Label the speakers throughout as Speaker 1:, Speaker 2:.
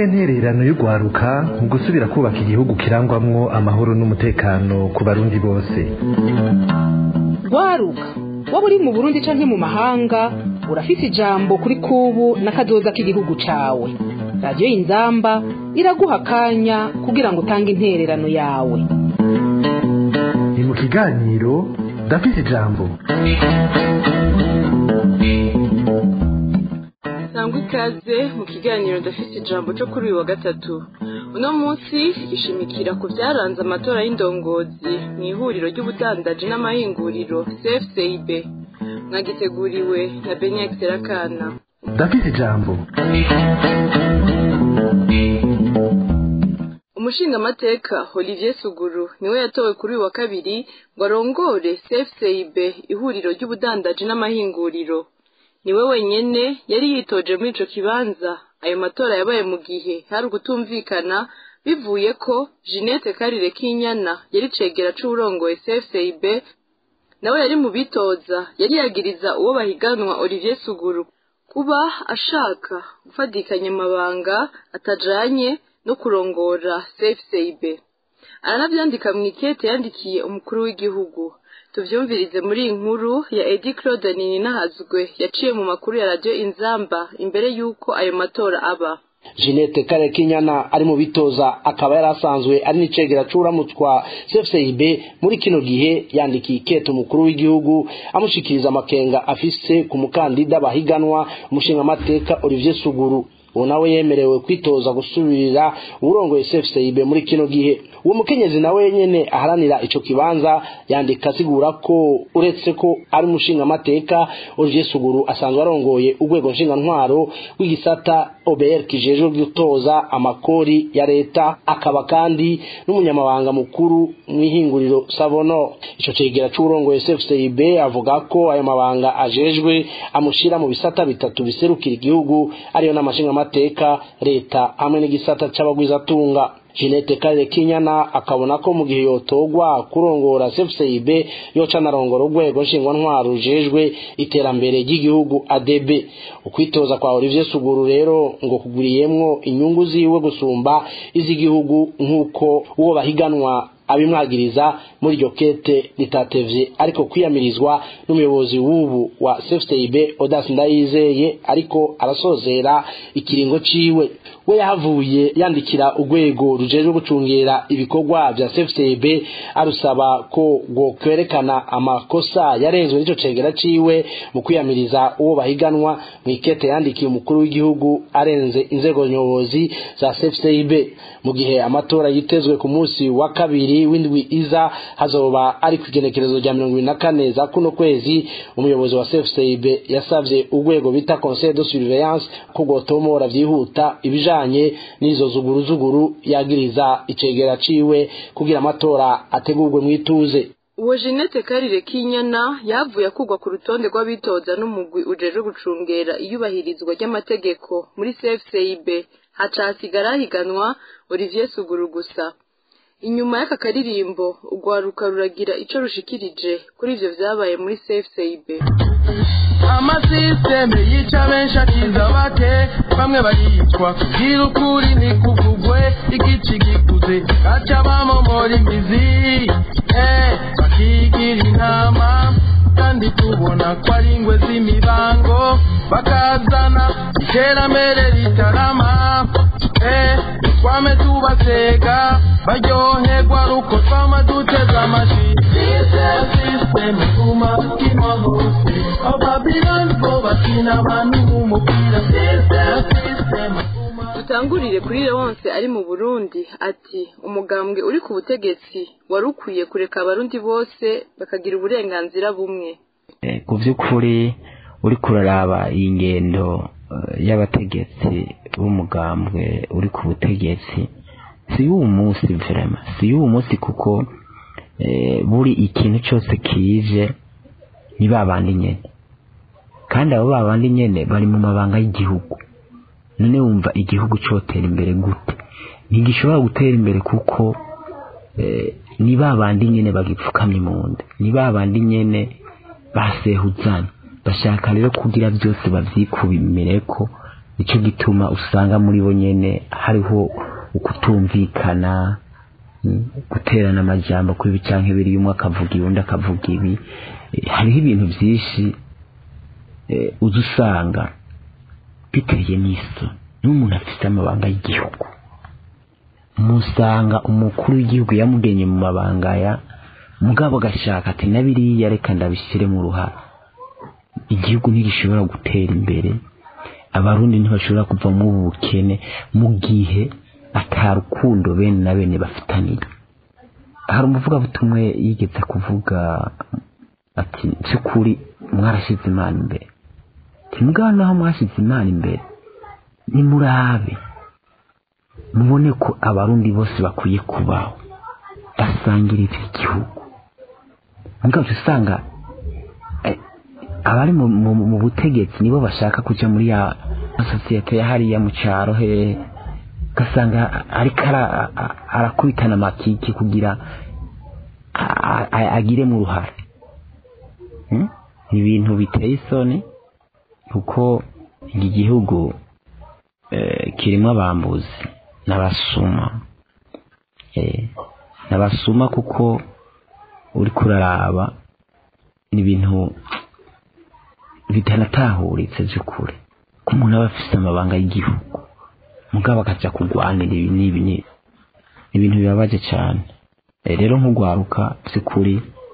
Speaker 1: ntererano y'urwaruka mu gusubira kubaka igihugu kirangwamwo amahoro n'umutekano ku barundi bose
Speaker 2: rwaruka waba uri mu burundi canke mu mahanga urafise ijambo kuri kubu n'akazoza k'igihugu cawe radiyo y'inzamba iraguha akanya kugira ngo utange intererano yawe
Speaker 1: ni mu kiganiro ndafise ijambo
Speaker 3: sangwa ikaze mu kiganiro ndafite ijambo cyo kuri uyu wa gatatu uno munsi gishimikira ku byaranze amatora y'indongozi mu ihuriro ry'ubudandaji n'amahinguriro cfcib mwagiteguriwe na benex rakana
Speaker 1: ndafise ijambo
Speaker 3: umushingamateka olivier suguru niwe yatowe kuri uyu wa kabiri ngo arongore cfcib ihuriro ry'ubudandaji n'amahinguriro niwe wenyene yari yitoje muri ico kibanza ayo matora yabaye mu gihe hari ugutumvikana bivuye ko Jeanette Karire Kinyana yari cegera c'uburongoye CFCIB nawe yari mu bitoza yari yagiriza uwo bahiganwa Olivier Suguru kuba ashaka gufatikanya amabanga atajanye no kurongora CFCIB aranavyandika mu ikete yandikiye umukuru w'igihugu tuvyumvirize muri iyi nkuru ya Edi Claude Ninahazwe yaciye mu makuru ya radio Inzamba imbere yuko ayo matora aba
Speaker 4: Jeanette Kare Kinyana ari mu bitoza akaba yari asanzwe ari n'icegera c'uramutwa CFCIB muri kino gihe yandikiye ikete umukuru w'igihugu amushikiriza amakenga afise ku mukandida bahiganwa umushingamateka Olivier Suguru uwo nawe yemerewe kwitoza gusubirira uburongoye CFCIB muri kino gihe uwo mukenyezi nawe nyene aharanira ico kibanza yandika asigura ko uretse ko ari umushinga amateka Olivier Suguru asanzwe arongoye urwego nshinga ntwaro w'igisata OBR kijejwe gutoza amakori ya leta akaba kandi n'umunyamabanga mukuru mw'ihinguriro Savono ico cegera c'uburongoye CFCIB avuga ko ayo mabanga ajejwe amushira mu bisata bitatu biserukira igihugu ariyo n'amashinga amateka leta hamwe n'igisata c'abagwizatunga Jeanette Kare Kinyana akabona ko mu gihe yotogwa kurongora CFCIB yoca narongora urwego nshingwa ntwaro rujejwe iterambere ry'igihugu ADB ukwitoza kwa Olivier Suguru rero ngo kuguriyemwo inyungu ziwe gusumba iz'igihugu nk'uko uwo bahiganwa abimwagiriza muri iryo kete ritatevye ariko kwiyamirizwa n'umuyobozi w'ubu wa CFCIB Odas Ndayizeye ariko arasozera ikiringo ciwe we yahavuye yandikira urwego rujejwe gucungera ibikorwa vya CFCIB arusaba ko ngo kwerekana amakosa yarenzwe n'ico cegera ciwe mu kwiyamiriza uwo bahiganwa mu ikete yandikiye umukuru w'igihugu arenze inzego nyobozi za CFCIB mu gihe amatora yitezwe ku munsi wa kabiri w'indwi iza hazoba ari kwigenekerezo rya mirongo ibiri na kane za kuno kwezi umuyobozi wa CFCIB yasavye urwego bita Conseil de Surveillance ko gotomora vyihuta ibijanye n'izo zuguru zuguru yagiriza icegera ciwe kugira amatora ategurwe mw'ituze
Speaker 3: uwo Jeanette Karire Kinyana yavuye akugwa ku rutonde rw'abitoza n'umugwi ujejwe gucungera iyubahirizwa ry'amategeko muri CFCIB haca hasigara higanwa Olivier Suguru gusa inyuma y'aka karirimbo urwaruka ruragira ico rushikirije kuri ivyo vyabaye muri CFCIB
Speaker 5: amasisiteme yica benshi akiza bake bamwe baricwa kugira ukuri ntikuvugwe igici gikuze gaca bamomora imizi eh, bakigira intama kandi tubona ko ari ingwe z'imibango bakazana iterambere ritarama eh, twame tubasega baryoherwa ruko twama duteze amashi sisiteme kuma kima hose ababilani bo bakina abantu nk'umupira sisiteme
Speaker 3: dutangurire kuri Leonce ari mu Burundi ati umugambwe uri ku butegetsi wari ukwiye kureka abarundi bose bakagira uburenganzira bumwe
Speaker 6: ku by'ukuri uri kuraraba iyi ngendo y'abategetsi b'umugambwe uri ku butegetsi si y'uwo munsi vrema si y'uwo munsi kuko buri ikintu cyose kije ni babandi nyene kandi abo babandi nyene bari mu mabanga y'igihugu none wumva igihugu cyotera imbere gute ntigishobora gutera imbere kuko ni babandi nyene bagipfukamye mu nda ni babandi nyene basehuzana bashaka rero kugira byose bavyikubimireko nicyo gituma usanga muri bo nyene hariho ukutumvikana mm, guterana amajambo kuri ibi canke biri umwe akavuga ibi undi akavuga ibi Eh, hariho ibintu vyinshi eh, uza usanga biteye n'isoni n'umuntu afite amabanga y'igihugu musanga umukuru w'igihugu yamugenye mu mabanga ya mugabo agashaka ati na biriya reka ndabishyire mu ruhara igihugu ntigishobora gutera imbere abarundi ntibashobora kuva mu bukene mu gihe atarukundo bene na bene bafitaniye hari umuvugabutumwe yigeze kuvuga ati by'ukuri mwarashyize imana imbere timugana naho mwashyize imana imbere nimurabe mubone ko abarundi bose bakwiye kubaho basangiriza igihugu mugabo usanga eh, abari mu, mu, mu butegetsi nibo bashaka kuja muri ya sosiyete ya hariya mu caro hehe ugasanga ariko ara- a- arakubitana amakiki kugira a- a- agire mu ruhare Hmm? ibintu biteye isoni kuko iki gihugu eh, kirimo abambuzi n'abasuma eh, n'abasuma kuko uri kuraraba ni ibintu bitanatahuritse by'ukuri ko umuntu aba afite amabanga y'igihugu mugabo akaja kurwanira ibi n'ibi n'ibi ni ibintu bibabaje cyane Eh, rero nk'ugwaruka by'ukuri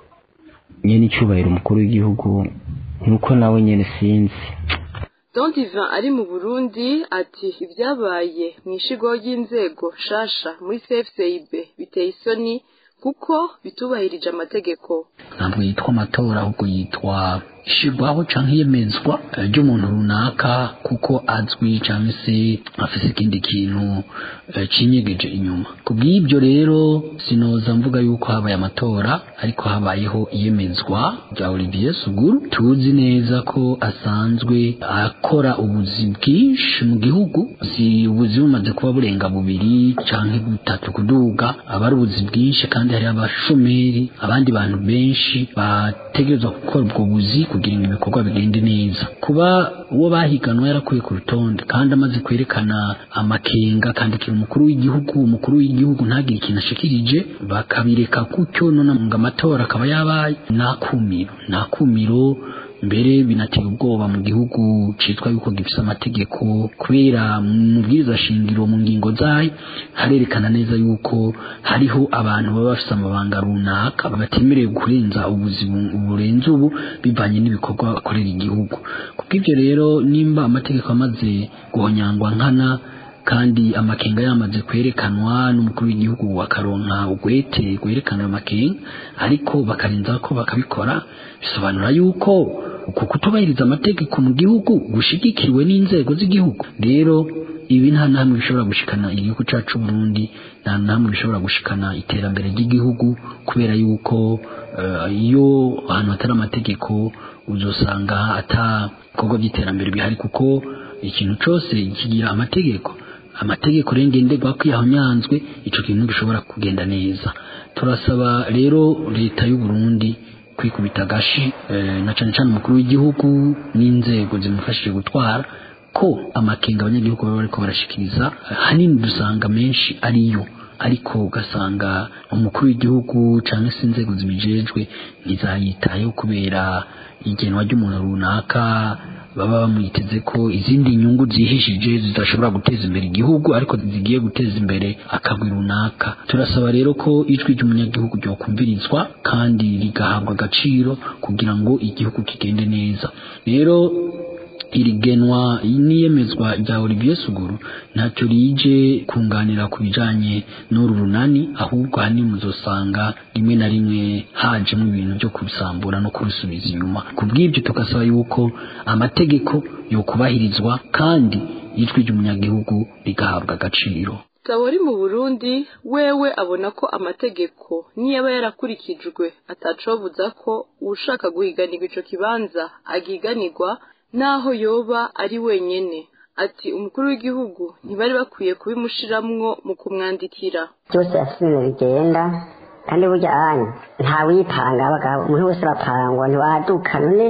Speaker 6: nyene icyubahiro umukuru w'igihugu nuko nawe nyene sinzi
Speaker 3: Don Divin ari mu Burundi ati ibyabaye mu ishigo ry'inzego shasha muri CFCIB biteye isoni kuko bitubahirije amategeko
Speaker 7: ntabwo yitwa amatora ahubwo yitwa ishyirwaho cyangwa iyemezwa eh, ry'umuntu runaka kuko azwi cyangwa se afite ikindi kintu eh, kinyegeje inyuma ku bw'ibyo rero sinoza mvuga yuko habaye amatora ariko habayeho iyemezwa rya Olivier Suguru tuzi neza ko asanzwe akora ubuzi bwinshi mu gihugu si ubuzi bumaze kuba burenga bubiri cyangwa butatu kuduga aba ari ubuzi bwinshi kandi hari abashomeri abandi bantu benshi bategerezwa gukora ubwo buzi kugira ngo ibikorwa bigende neza kuba uwo bahiganwa yarakuye ku rutonde kandi amaze kwerekana amakenga akandikira umukuru w'igihugu umukuru w'igihugu ntagire ikintu ashikirije bakabireka gutyo none ngo amatora akaba yabaye nakumiro nakumiro mbere binateye ubwoba mu gihugu citwa yuko gifise amategeko kubera mu bwiza shingiro mu ngingo zayo harerekana neza yuko hariho abantu baba bafise amabanga runaka batemerewe kurenza ubuzi bu- burenze ubu bivanye n'ibikorwa bakorera igihugu kubw'ivyo rero nimba amategeko amaze guhonyangwa nkana kandi amakenga yamaze kwerekanwa n'umukuru w'igihugu akaronka ugwete rwerekana ayo makenga ariko bakarenza ko bakabikora bisobanura yuko uku kutubahiriza amategeko mu gihugu gushigikiwe n'inzego z'igihugu rero ibi nta namwe bishobora gushikana igihugu cyacu Burundi nta namwe bishobora gushikana iterambere ry'igihugu kubera yuko eh, iyo ahantu hatari amategeko uzosanga ata bikorwa by'iterambere bihari kuko ikintu cyose kigira amategeko amategeko rero ngenderwa ko yahonyanzwe ico kintu gishobora kugenda neza turasaba rero leta y'u Burundi kwikubita agashi eh, na cane cane umukuru w'igihugu n'inzego zimufashije gutwara ko amakenga abanyagihugu baba bariko barashikiriza eh, hanini dusanga menshi ariyo ariko ugasanga umukuru w'igihugu cyangwa se inzego zibijejwe ntizayitayeho kubera igenwa ry'umuntu runaka baba bamwiteze ko izindi nyungu zihishije zidashobora guteza imbere igihugu ariko zigiye guteza imbere akagwi runaka turasaba rero ko ijwi ry'umunyagihugu ryokumvirizwa kandi rigahabwa agaciro kugira ngo igihugu kigende neza rero iri genwa n'iyemezwa rya Olivier Suguru ntacyo rije kunganira ku bijanye n'uru runani ahubwo ahanini muzosanga rimwe na rimwe hajemo ibintu byo kubisambura no kubisubiza inyuma ku bw'ibyo tugasaba yuko amategeko yokubahirizwa kandi ijwi ry'umunyagihugu rigahabwa agaciro
Speaker 3: Tabori mu Burundi wewe abona ko amategeko niyaba yarakurikijwe atacobuza ko ushaka guhiganirwa ico kibanza agiganirwa naho yoba ari wenyene ati umukuru w'igihugu ntibari bakwiye kubimushiramwo mu kumwandikira
Speaker 8: byose afite ibintu bigenda kandi burya anya ntawipanga abagabo umuntu wese arapangwa ntiwaduka none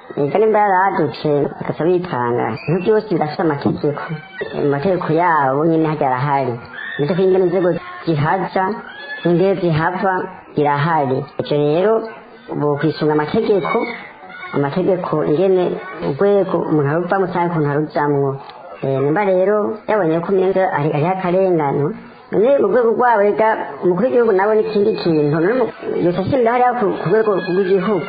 Speaker 8: ega nimba yaradutse bagaca bitanga ibintu byose birafite amategeko amategeko yabo nyine hajya arahari amategeko y'ingene inzego zihaza n'ingene zihava irahari icyo rero ubu kwisunga amategeko amategeko ingene urwego umuntu aruvamo cyangwa ukuntu arujamwo nimba rero yabonye ko umenga hariho akarengano none mu rwego rwabo rega umukuru w'igihugu nawe n'ikindi kintu none yose ashinga hariya ku rwego rw'igihugu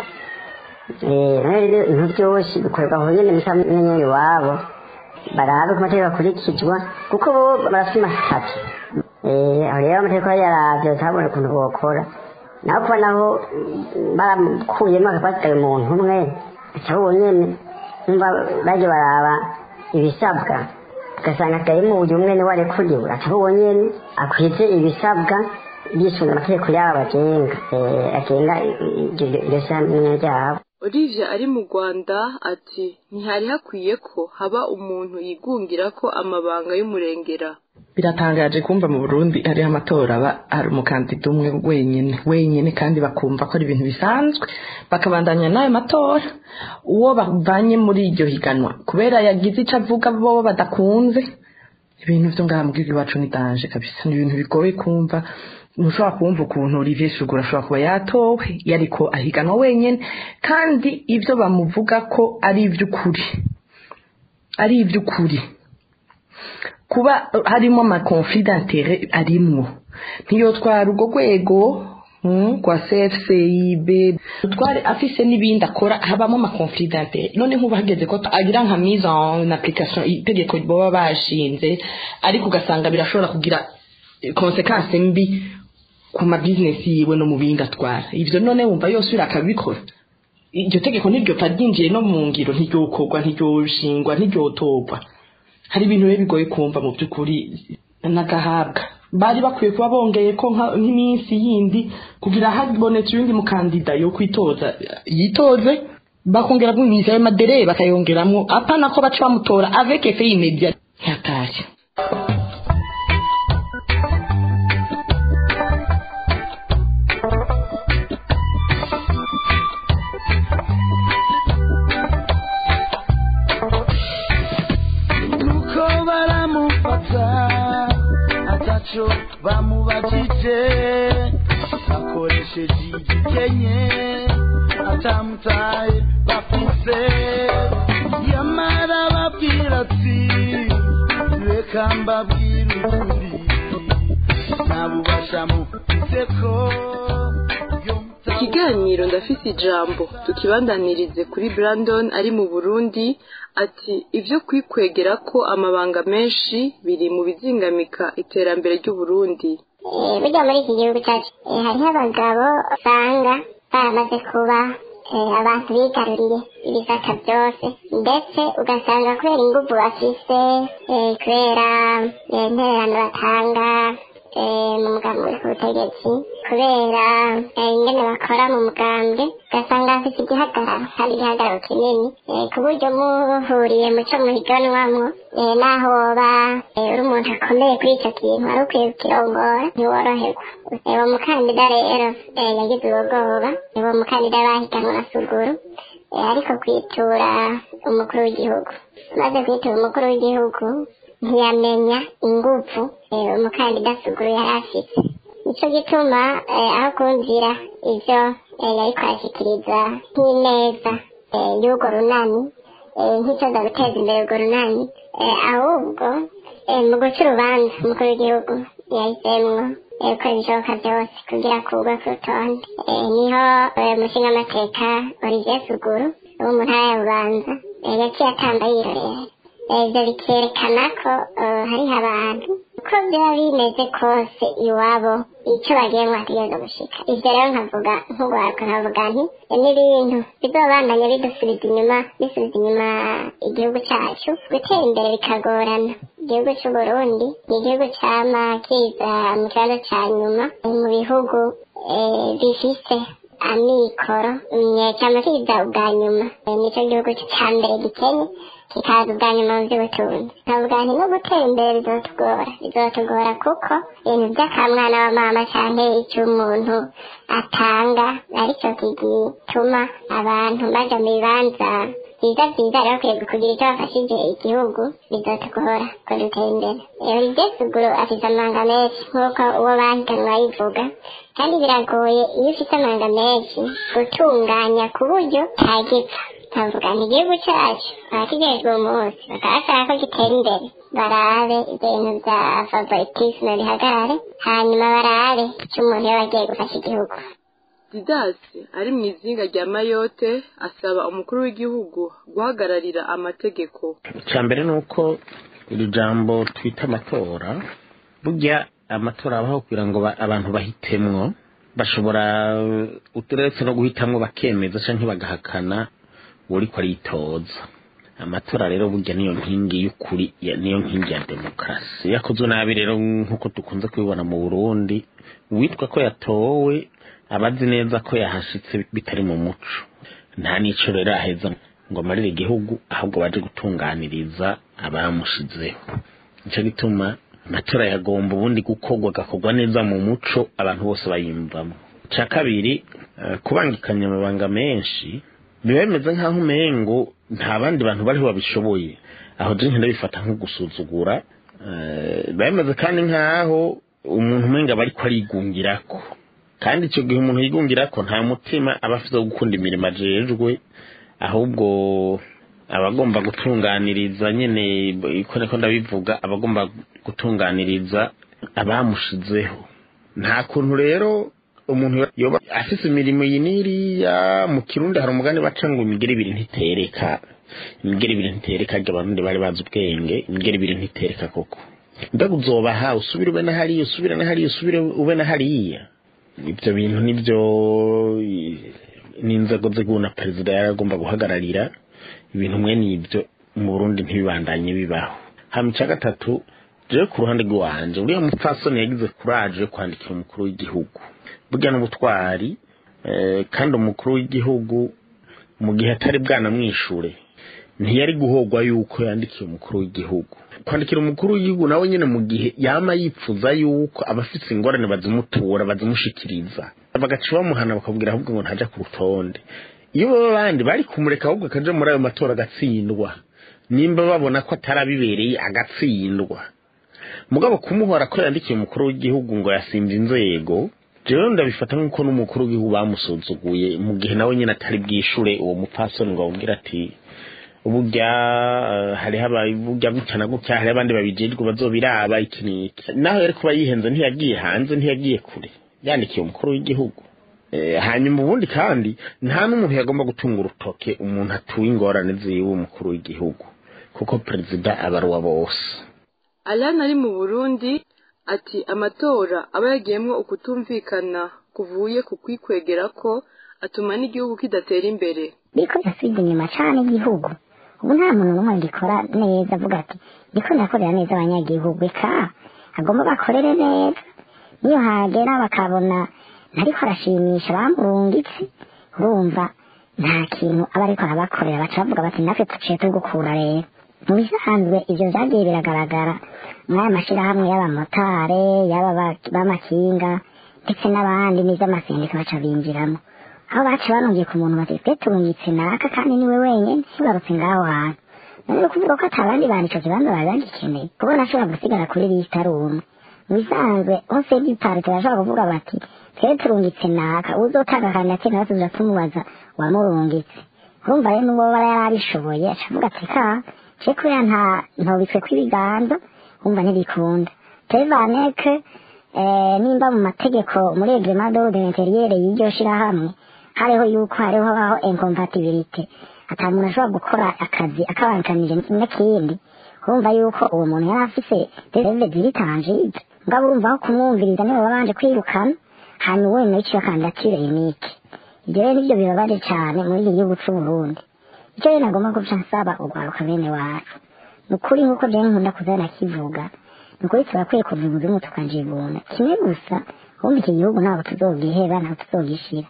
Speaker 8: none rero ibintu byose bikorwa aho nyine mu cyanya iwabo barabe ko amategeko akurikizwa kuko bo barafite amasitati aho rero amategeko yaravye batabona ukuntu bokora naho kuba naho barakuyemo akabasigaye umuntu umwe aca bo nyene numva baje baraba ibisabwa ugasanga atayemo uyu umwe niwe arekuriwe aca bo nyene akwize ibisabwa yisunga amategeko yabo bagenga agenga iryo shamwe ryabo
Speaker 3: Olivia ari mu Rwanda ati ntihari hakwiye ko haba umuntu yigungira ko amabanga y'umurengera
Speaker 9: biratangaje kumva mu Burundi hariho amatora aba hari umukandida umwe wenyine wenyine kandi bakumva ko ari ibintu bisanzwe bakabandanya n'ayo matora uwo bavanye muri iryo higanwa kubera yagize icyo avuga bo badakunze ibintu byo ngaha mu gihugu iwacu ni danje kabisa ni ibintu bigoye kumva ntushobora kumva ukuntu Olivier Sugura ashobora kuba yatowe yariko ahiganwa wenyine kandi ibyo bamuvuga ko ari iby'ukuri ari iby'ukuri kuba harimo amakonflit d'intérêt arimwo ntiyotwara urwo rwego kwa CFCIB twari afise n'ibindi akora habamo amakonflit d'intérêt none nk'ubu hageze ko agira nka mise en application itegeko baba bashinze ariko ugasanga birashobora kugira konsekansi mbi ku mabizinesi yiwe no mu bindi atwara ivyo none wumva yose uri akabikora iryo tegeko ntiryopfa ryinjiye no mu ngiro ntiryokorwa ntiryoshingwa ntiryotorwa hari ibintu rero bigoye kumva mu by'ukuri n'agahabwa bari bakwiye kuba bongeye ko nk'iminsi yindi kugira habonetse uyundi mukandida yo kwitoza yitoze bakongera iminsi ayo madere bakayongeramwo apana ko baca bamutora avec effet immédiat ntiyatashye
Speaker 5: ntacyo bamubajije bakoresheje igikenye atamutaye bafise yamara babwira ati reka mbabwire ukuri ntabubasha mufise ko
Speaker 3: ikiganiro ndafise ijambo tukibandanirize kuri brandon ari mu burundi ati ibyo kwikwegera ko amabanga menshi biri mu bizingamika iterambere ry'uburundi
Speaker 10: burya muri iki gihugu cyacu hariho abagabo usanga baramaze kuba abantu bigaruriye ibisaka byose ndetse ugasanga kubera ingufu bafise kubera intererano batanga mu mugambi uri ku butegetsi kubera ingene bakora mu mugambwe ugasanga hafite igihagararo kandi igihagararo kinini ku buryo muhuriye muco muhiganwamwo naho woba uri umuntu akomeye kuri icyo kintu wari ukwiye kukirongora ntiworoherwa uwo mukandida rero yagize ubwoba uwo mukandida bahiganwa na suguru ariko kwitura umukuru w'igihugu maze kwitura umukuru w'igihugu ntiyamenya ingufu umukandida suguru yari afite nicyo gituma aho kumvira ibyo yari kwashyikiriza nk'ineza y'urwo runani nk'icyoza guteza imbere urwo runani ahubwo mu guca urubanza umukuru w'igihugu yahisemo gukora ibishoboka byose kugira kugwa ku rutonde niho umushingamateka olivier suguru wo mu ntara ya bubanza yaciye atamba yirorera ibyo bikerekana ko hariho abantu uko byaba bimeze kose iwabo icyo bagiye mwategereza gushika ibyo rero nkavuga nk'urwaruka nkavuga nti n'ibintu bizobandanya bidusubiza inyuma bisubiza inyuma igihugu cyacu gutera imbere bikagorana igihugu cy'u Burundi ni igihugu cyama kiza mu kibazo cya nyuma mu bihugu bifise amikoro nyecama kiza ubwa nyuma nicyo gihugu cya mbere gikenye kikaza ubwa nyuma mu by'ubutunzi nkavuga nti no gutera imbere bizotugora bizotugora kuko ibintu by'akamwana wa mama cyane icyo umuntu atanga aricyo gituma abantu baja mu bibanza byiza byiza rero bakwiye kugira icyo bafashije igihugu bizotugora ko dutera imbere rero ibyesuguru afite amanga menshi nk'uko uwo bahiganwa yivuga kandi biragoye iyo ufite amanga menshi gutunganya ku buryo ntagipfa nkavuga nti igihugu cyacu abakigejwe umunsi bakaba bashaka ko gitera imbere barabe ibintu bya favoritisme bihagarare hanyuma barabe icyo umuntu yaba agiye gufasha igihugu
Speaker 3: didasi ari mu izinga rya mayote asaba umukuru w'igihugu guhagararira amategeko
Speaker 11: icya mbere ni uko iri jambo twita amatora burya amatora abaho kugira ngo ba- abantu bahitemwo bashobora uturetse no guhitamwo bakemeza cyangwa bagahakana uri ko aritoza amatora rero burya niyo nkingi y'ukuri ya- niyo nkingi ya demokarasi yakozwe nabi rero nk'uko dukunze kubibona mu burundi uwitwa ko yatowe aba azi neza ko yahashitse bitari mu muco nta n'ico rero aheza ngo amarire igihugu ahubwo baje gutunganiriza abamushizeho nico gituma amatora yagomba ubundi gukorwa agakorwa neza mu muco abantu bose bayimvamo cya kabiri eh, kubangikanya amabanga menshi biba bimeze nk'aho umengo nta bandi bantu bariho babishoboye aho je ndabifata nko gusuzugura eh, biba bimeze kandi nk'aho umuntu umenga aba ariko arigungirako kandi icyo gihe umuntu yigungirako nta mutima aba afite wo gukunda imirimo ajejwe ahubwo abagomba gutunganiriza nyine iko niko ndabivuga abagomba gutunganiriza abamushizeho nta kuntu rero umuntu yoba afise imirimo iyi n'iriya mu kirundi hari umugani baca ngo imigeri ibiri ntitereka imigeri ibiri ntitereka arya abarundi bari bazi ubwenge imigeri ibiri ntitereka koko mbega uzobaha usubire ube na hariya usubire na hariya usubire ube na hariya ibyo bintu nibyo n'inzego z'igihugu na perezida yaragomba guhagararira ibintu mwe n'ibyo mu burundi ntibibandanye bibaho hama icya gatatu jewe ku ruhande rw'iwanje uriya mupfasoni yagize kuraje yo kwandikira umukuru w'igihugu burya n'ubutwari eh, kandi umukuru w'igihugu mu gihe atari bwanamwishure ntiyari guhogwa yuko yandikiye umukuru w'igihugu kwandikira umukuru w'igihugu nawe nyine mu gihe yama yipfuza yuko abafite ingorane bazimutura bazimushikiriza bagaca bamuhana bakabwira ahubwo ngo ntaja ku rutonde iyo baba abandi bari kumureka ahubwo akaja muri ayo matora agatsindwa nimba babona ko atarabibereye agatsindwa mugabo kumuhora ko yandikiye umukuru w'igihugu ngo yasimba inzego jewe ndabifata nk'uko n'umukuru w'igihugu bamusuzuguye mu gihe nawe nyine atari bwishure uwo mupfasoni ngo amubwire ati burya eh, hariho abavuga gutya na gutya hariho abandi babijejwe bazobiraba iki n'iki naho yari kuba yihenze ntiyagiye hanze ntiyagiye kure yandikiye umukuru w'igihugu Eh, hanyuma ubundi kandi nta n'umuntu yagomba gutunga urutoke umuntu atuye ingorane ziwe umukuru w'igihugu kuko perezida aba ari uwa bose
Speaker 3: Alana ari mu Burundi ati amatora aba yagiyemwo ukutumvikana kuvuye ku kwikwegera ko atuma n'igihugu kidatera imbere
Speaker 10: biriko birasubiza inyuma cane igihugu ubu nta muntu n'umwe gikora neza avuga ati ndiko ndakorera neza abanyagihugu eka agomba bakorere neza niyo hagera bakabona ntariko arashimisha bamurungitse urumva nta kintu aba ariko arabakorera baca bavuga bati natwe tuciye tugukura rero mu bisanzwe ivyo vyagiye biragaragara muri aya mashirahamwe y'abamotare y'aba ba- b'amakinga ndetse n'abandi n'ivy'amasendika baca binjiramo aho baca banongeye ku muntu bati twe turungitse naka kandi niwe wenyene ntibarutse ngaho hantu none kuvuga ko ata bandi bantu ico kibanza bari bagikeneye kubona ashobora gusigara kuri lisita ari umwe mu bisanzwe hose y'igitari turashobora kuvuga bati twe turungitse naka uzotanga kandi ati nawe tuza tumubaza wamurungitse urumva rero n'uwo bara yari abishoboye aca avuga ati ka je kubera nta ntobitswe kw'ibiganza wumva ntibikunda tevaneke eh, nimba mu mategeko muri reglement d'ordre intérieur y'iryo shirahamwe hariho yuko hariho habaho incompatibilité ata muntu ashobora gukora akazi akabankanije n'ikindi urumva yuko uwo muntu yari afise reve ziri tangible mugabo urumva aho kumwumviriza niwe babanje kwirukana hanyuma we nayo iciye kandidatire unique ibyo rero nivyo bibabaje cane muri iki gihugu c'uburundi icyo rero nagomba guca nsaba urwaruka bene wacu ni ukuri nk'uko jewe nkunda kuzana kivuga ni ukuri turakwiye kuva ibuzimu tukajibuna kimwe gusa ubundi iki gihugu ntabwo tuzogiheba ntabwo tuzogishira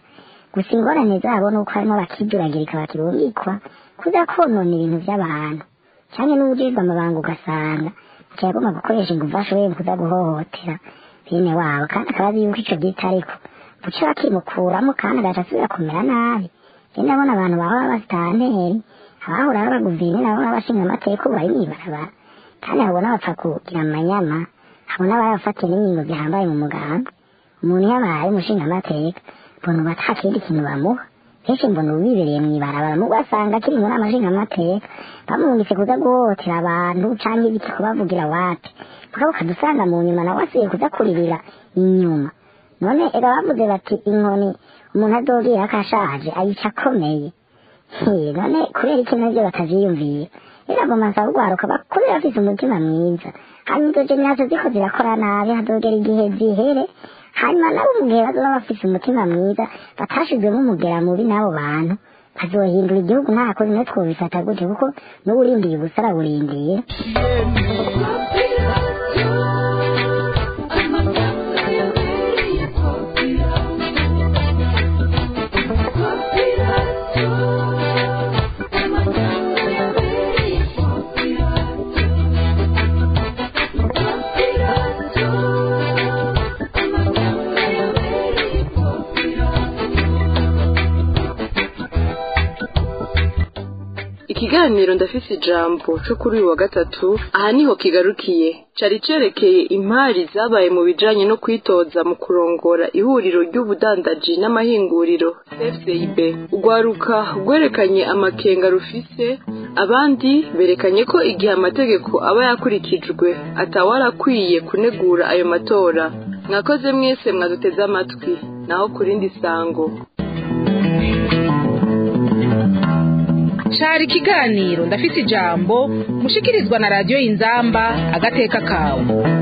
Speaker 10: gusa ingorane zabo ni uko harimo bakiduragirika bakirungikwa kuza konona ibintu by'abantu cyane n'ubujejwe amabanga ugasanga akiyagomba gukoresha ingufu ashoboye kuza guhohotera bene wabo kandi akaba azi yuko ico gita ariko buca bakimukuramo kandi agaca asubira kumera nabi rero ndabona abantu bahora basitanteri abahora ari abaguvini nabo n'abashinga amateka ubu bari mw'ibarabara kandi habona bapfa kugira amanyama habona barafatiye n'ingingo zihambaye mu muganga umuntu yabaye umushinga amateka mbona ubu ata kindi kintu bamuha kenshi mbona ubu bibereye mw'ibarabara mugo asanga akiri muri amashinga amateka bamwumvise kuza guhohotera abantu canke ibiti kubavugira wapi mugabo ukadusanga mu nyuma nawe asiye kuza kuririra inyuma none ega bavuze bati inkoni umuntu azogira ko ashaje ayica akomeye He, none kubera iki navyo bataziyumvira biragoma nsaba urwaruka bakure bafise umutima mwiza hanyuma izo generasiyo ziko zirakora nabi hazogera igihe zihere hanyuma nabo mu gihe bazoba bafise umutima mwiza batashizwemo umugera mubi n'abo bantu bazohindura igihugu nta kozi no twobifata gute kuko n'uwurindiye ubusa arawurindiye
Speaker 3: ikiganiro ndafise ijambo cyo kuri uyu wa gatatu aha niho kigarukiye cari cerekeye impari zabaye mu bijanye no kwitoza mu kurongora ihuriro ry'ubudandaji n'amahinguriro FCIB urwaruka rwerekanye amakenga rufise abandi berekanye ko igihe amategeko aba yakurikijwe atawarakwiye kunegura ayo matora mwakoze mwese mwaduteze amatwi naho ku rindi sango
Speaker 2: cari ikiganiro ndafise ijambo mushikirizwa na radiyo y'inzamba agateka kawe